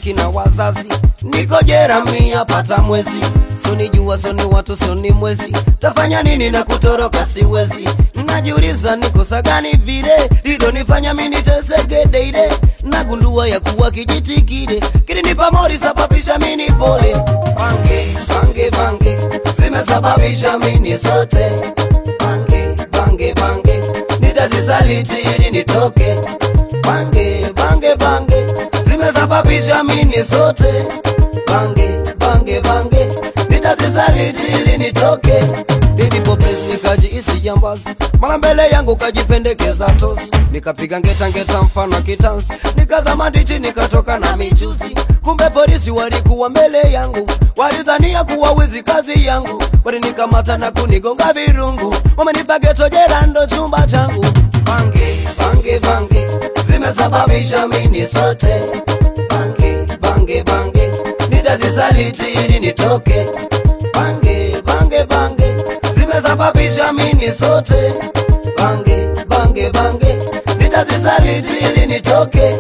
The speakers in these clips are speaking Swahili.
marafiki na wazazi niko jera mia pata mwezi sonijua soni watu soni mwezi tafanya nini na kutoroka siwezi najiuliza nikosa gani vile lidonifanya mini teseke deide nagundua ya kuwa kijiti kile kilinipa mori sababisha mini pole bange bange bange zimesababisha mini sote bange bange bange nitazisaliti ili nitoke bange bange bange zimesababisha mini sote bange bange bange nitazisaliti ili nitoke nilipopesi nikajiisi jambazi mara mbele yangu kajipendekeza tosi nikapiga ngeta ngeta mfano kitansi nikazama ndichi nikatoka na michuzi kumbe polisi walikuwa mbele yangu walizania kuwa wizi kazi yangu walinikamata na kunigonga virungu wamenipa geto jela ndo chumba changu bange bange bange zimesababisha mini sote bange bange bange nitazisaliti ili nitoke bange bange bange zimesababisha mini sote bange bange bange nitazisaliti ili nitoke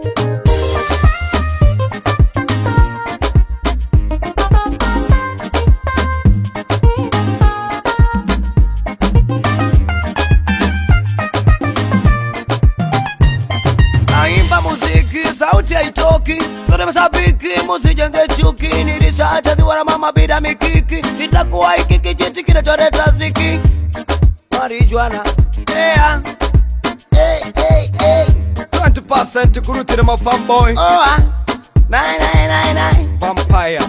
naimba muziki sauti haitoki sote mashabiki musijenge chuki nilishachaziwa na mama bila mikiki itakuwa hiki kijiti kinacholeta ziki marijuana yeah. hey, hey, hey. 20% kurutira ma fanboy Oa. Nine, nine, nine, nine. vampire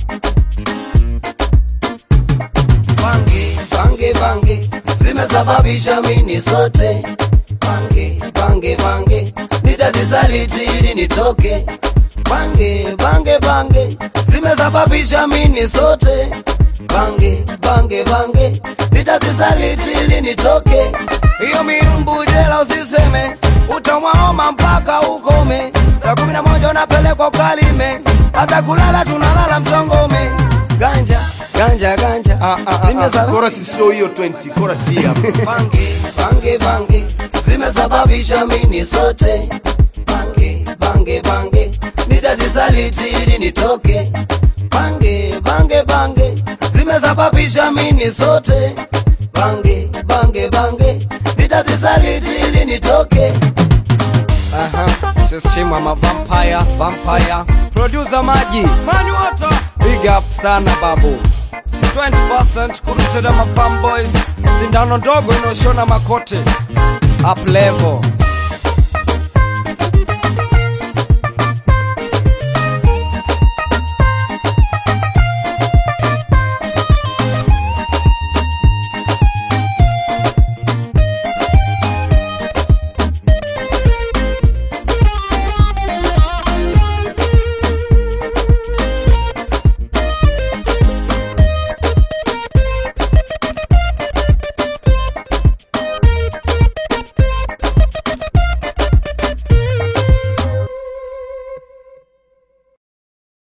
bange bange bange zimesababisha mini sote bange bange bange nitazisaliti ili nitoke bange bange bange zimesababisha mini sote bange bange bange nitazisaliti ili nitoke hiyo mirumbu jela usiseme utamwaoma mpaka ukome saa kumi na moja unapelekwa kalime hata kulala tunalala mchongome ganja ganja ganja Ah, ah, ah, ah. Zimesaba- Chorus sio hiyo 20 chorus hii hapa bange bange bange zimesababisha mini sote bange bange bange nitazisaliti ili nitoke bange bange bange zimesababisha mini sote bange bange bange nitazisaliti ili nitoke Aha, system ama vampire, vampire. Producer Maji, Mani Water. Big up sana babu. 20% kurutira ma fanboys. Sindano ndogo inaoshona makote. Up level.